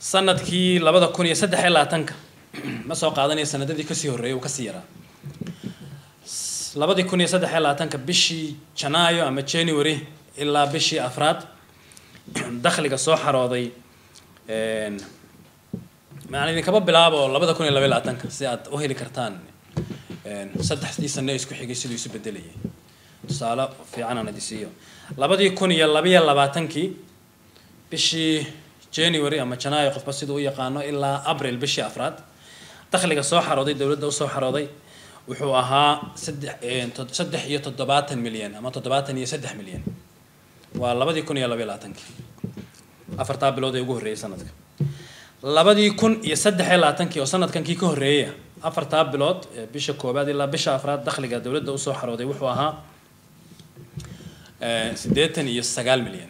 sanadkii labada kun iyo saddex iyo labaatanka ma soo qaadanaya sanadadii kasii horreeyay uu kasii yaraa labadii kun iyo saddex iyo labaatanka bishii janaayo ama january ilaa bishii afraad dakhliga soo xarooday maan idinkaba bilaabo labada kun iyo laba iyo labaatanka si aad u heli kartaan saddexdii sane isku xigay siduu isu bedelayay tusaale fiican aan idi siiyo labadii kun iyo labaiyo labaatankii bishii january ama janaayo qofba siduu u yaqaano ilaa abril bishii afraad dakhliga soo xarooday dowladda usoo xarooday wuxuu ahaa saddex saddex iyo toddobaatan milyan ama toddobaatan iyo saddex milyan waa labadii kun iyo labaiyo labaatankii afartaa bilood ee ugu horreeyay sanadka labadii kun iyo saddex iyo labaatankii oo sanadkankii ka horreeyaya afartaa bilood ee bisha koowaad ilaa bisha afraad dakhliga dowladda usoo xarooday wuxuu ahaa siddeetan iyo sagaal milyan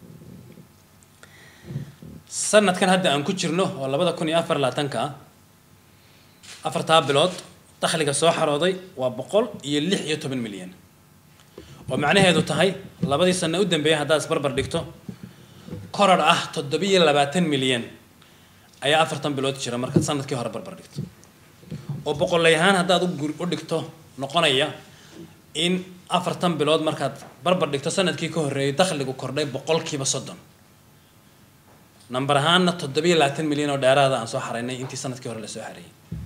sanadkan hadda aan ku jirno oo labada kun iyo afar labaatanka ah afartaa bilood dakhliga soo xarooday waa boqol iyo lix iyo toban milyan oo macnaheedu tahay labadii sano u dambeeyay haddaad isbarbar dhigto koror ah toddobiyo labaatan milyan ayaa afartan bilood jira markaad sanadkii hore barbar dhigto oo boqolay ahaan haddaad u dhigto noqonaya in afartan bilood markaad barbar dhigto sanadkii ka horreeyay dakhligu kordhay boqolkiiba soddon number ahaanna toddobiyo labaatan milyan oo dheeraada aan soo xaraynay intii sanadkii hore lasoo xareeyay